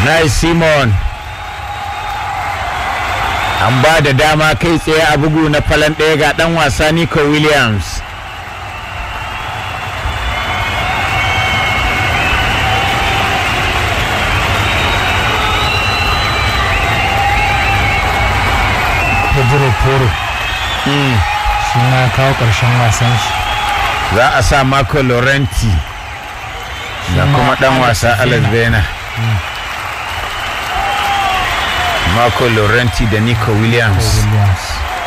nice simon an ba da dama kai tsaye a bugu na falon ɗaya ga ɗan wasa nico williams pedro poro shi na kawo ƙarshen wasan shi za a sa marco laurenti da ma kuma ɗan Alex wasa alex Vena. bena marco laurenti da nico williams williams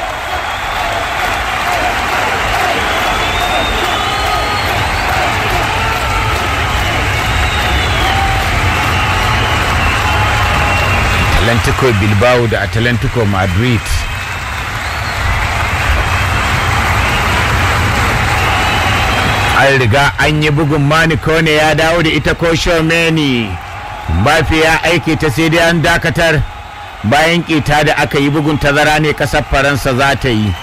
Atlantico Bilbao da Atlantico Madrid. An riga an yi bugun Maniko ne ya dawo da ita ko Shomeni. Mbappe ya aike ta sai dai an dakatar bayan ƙeta da aka yi bugun tazara ne ƙasar Faransa za ta yi.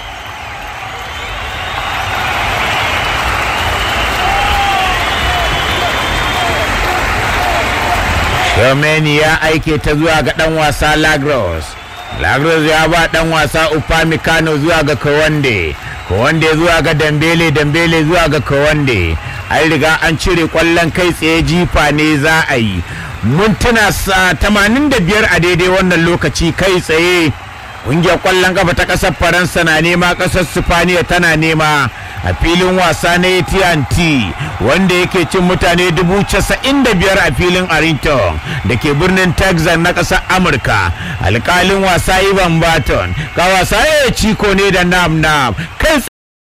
Shomeni ya aike ta zuwa ga ɗan wasa Lagros. Lagros ya ba ɗan wasa Upamecano zuwa ga Kawande. Kawande zuwa ga Dambele, Dambele zuwa ga Kawande. An riga an cire ƙwallon kai tsaye jifa ne za a yi. Mintuna sa 85 a daidai wannan lokaci kai tsaye. Ƙungiyar ƙwallon kafa ta ƙasar Faransa na nema ƙasar Sifaniya tana nema a filin wasa na AT&T wanda yake cin mutane dubu casa'in da biyar a filin Arlington da ke birnin Texas na ƙasar Amurka. Alƙalin wasa Ivan Barton ka wasa ya ciko ne da nam nam kai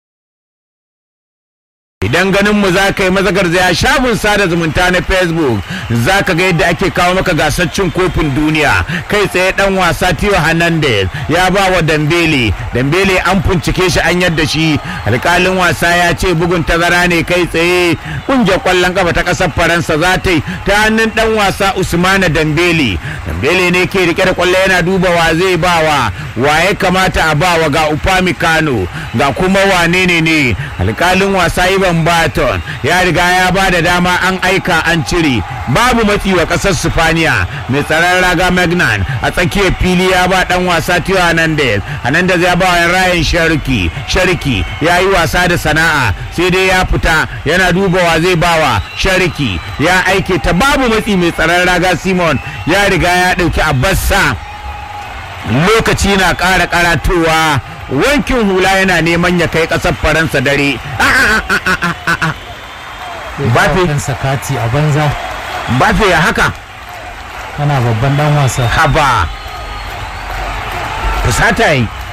idan ganin mu za ka yi mazagar zaya shafin sada zumunta na facebook za ka ga yadda ake kawo maka gasar cin kofin duniya kai tsaye dan wasa Tio Hernandez ya ba wa Dambele Dambele an bincike shi an yadda shi alkalin wasa ya ce bugun tazara ne kai tsaye kungiyar kwallon kafa ta kasar Faransa za ta yi ta hannun dan wasa Usmana Dambele Dambele ne ke rike da kwallo yana duba wa zai bawa wa ya kamata a bawa ga Upamecano ga kuma wane ne ne alkalin wasa Ivan Barton ya riga ya ba da dama an aika an cire babu matsi wa kasar Sifaniya mai tsaron raga Magnan a tsakiyar fili ya ba dan wasa Tio Hernandez Hernandez ya ba wa Ryan Sharki Sharki ya yi wasa da sana'a sai dai ya fita yana duba wa zai bawa Sharki ya aike ta babu matsi mai tsaron raga Simon ya riga ya dauki Abbassa lokaci na ƙara karatowa wankin hula yana neman ya kai ƙasar faransa dare Mbappe. ɗan sakati a banza bafe ya haka kana babban dan wasa haba fusata yi